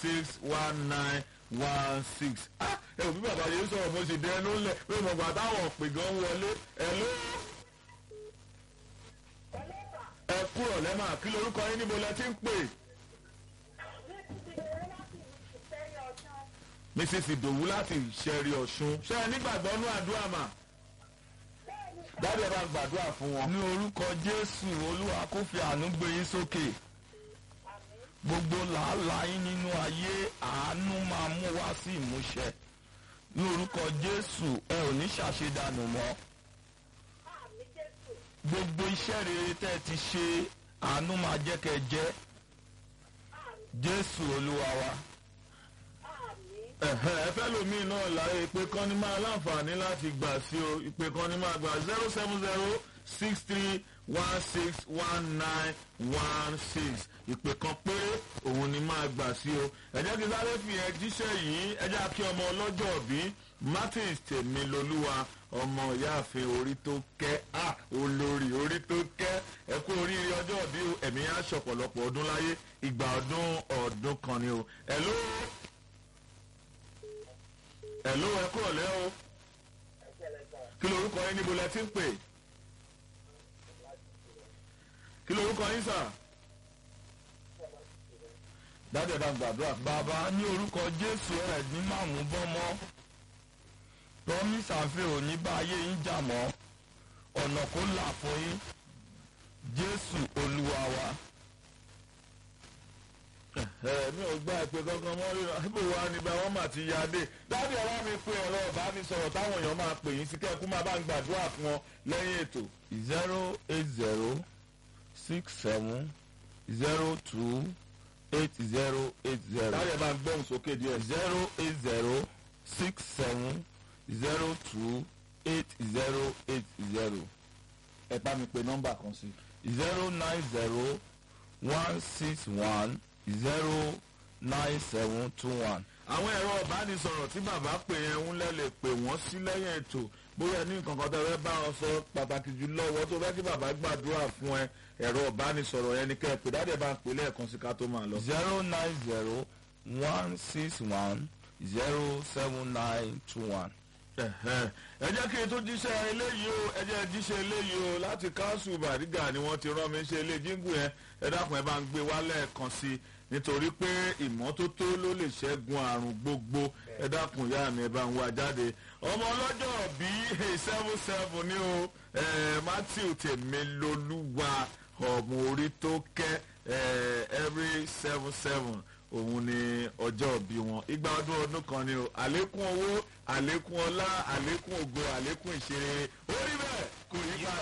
six one nine one six. ah ẹ ò bí bàbá yẹn sọ̀rọ̀ mo sì dẹnu lẹ̀ pé mo gbà táwọn òpè gan wọlé ẹ ló. ẹ kúrò lẹ́mà kí lorúkọ yín níbo lẹ ti ń pè. mrs idowu láti ṣẹ̀rí ọ̀ṣun ṣe é nígbàgbọ́ nú àdúrà mà dábìá bá ń gbàdúrà fún wọn. ní orúkọ jésù olúwa kó fi àánú gbé yín sókè gbogbo làálàá yín nínú ayé àánú máa mú wá sí ìmúṣẹ ní orúkọ jésù ẹ ò ní ṣàṣedànù mọ́ gbogbo iṣẹ́ rere tẹ́ ẹ ti ṣe àánú máa jẹ́ kẹ́ ẹ jẹ́ jésù olúwa wa. ẹ̀hẹ́ ẹ fẹ́ lómi náà láyé ìpè kan ní máa láǹfààní láti gbà sí o ìpè kan ní máa gbà zero seven zero six three one six one nine one six ìpè kan péré òun ni máa gbà sí o ẹ jẹ́ kí sáré fi ẹ jíṣẹ́ yìí ẹ jẹ́ kí ọmọ ọlọ́jọ́ bí martins tèmi lolúwa ọmọ ìyáàfin orí tó kẹ́ à olórí orí tó kẹ́ ẹ kú oríire ọjọ́ bí ẹ̀mí á ṣọ̀pọ̀lọpọ̀ ọdún láyé ìgbà ọdún ọdún kan ni o ẹ̀ ló ẹ̀ló ẹ kúrò lẹ́ o kí lorúkọ yín níbo lẹ ti ń pè kí lorúkọ yín sà dájú ẹ̀dá gbàdúrà bàbá ní orúkọ jésù ẹ̀ ní màmú bọ́mọ́ promise àfẹ́ òní bá ayé yín jà mọ́ ọ̀nà kó là fún yín jésù olúwa wa. ẹ mi ò gbá ìpè kankan mọ́ rí ibò wa ni bá wọ́n mà ti ya dé dájú ẹ̀rọ mi pe ẹ̀rọ ìbánisọ̀rọ̀ táwọn èèyàn máa pè yín sí kẹ́kú máa bá ń gbàdúrà fún wọn lẹ́yìn ètò. zero eight zero six seven zero two eight zero eight zero dájú ẹ̀ bá ń gbóhùn sókè díẹ̀. zero eight zero six seven zero two eight zero eight zero ẹ bá mi pe nọ́mbà kan sí. zero nine zero one six one zero nine seven two one. àwọn ẹ̀rọ ìbánisọ̀rọ̀ tí bàbá pè yẹn ń lẹ́lẹ̀ pè wọ́n sí lẹ́yìn ètò bóyá ní nǹkan kan tó fẹ́ bá wọn sọ pàtàkì jùlọ wọ́n tó fẹ́ kí bàbá gbàdúrà fún ẹ ẹ̀rọ ìbánisọ̀rọ̀ yẹn ni kẹ́ ẹ pè dáadé bá ń pè lẹ́ẹ̀kan sí ká tó máa lọ. zero nine zero one six one zero seven nine two one. Ẹ̀hẹ́. ẹ jẹ́ kí n tó jíṣẹ́ eléyìí o ẹ jẹ́ jíṣẹ́ eléyìí o láti káńsù bàrígà ni wọ́n ti rán mi ṣe ilé jíǹgù yẹn ẹ dákun ẹ bá ń gbé wálẹ̀ kan sí i nítorí pé ìmọ́tótó ló lè ṣẹ́gun àrùn gbogbo ẹ dákun ìyá mi ẹ bá ń wá jáde ọmọ ọlọ́jọ́ bíi seven seven ní o eh, matthew tèmilolúwa ọmọ orí tó kẹ́ eh, every seven seven òun ni ọjọ́ òbí wọn igba ọdún ọdún kan ni o àlékún owó àlékún ọlá àlékún ògo àlékún ìṣeré orí bẹ́ẹ̀ kò yí padà.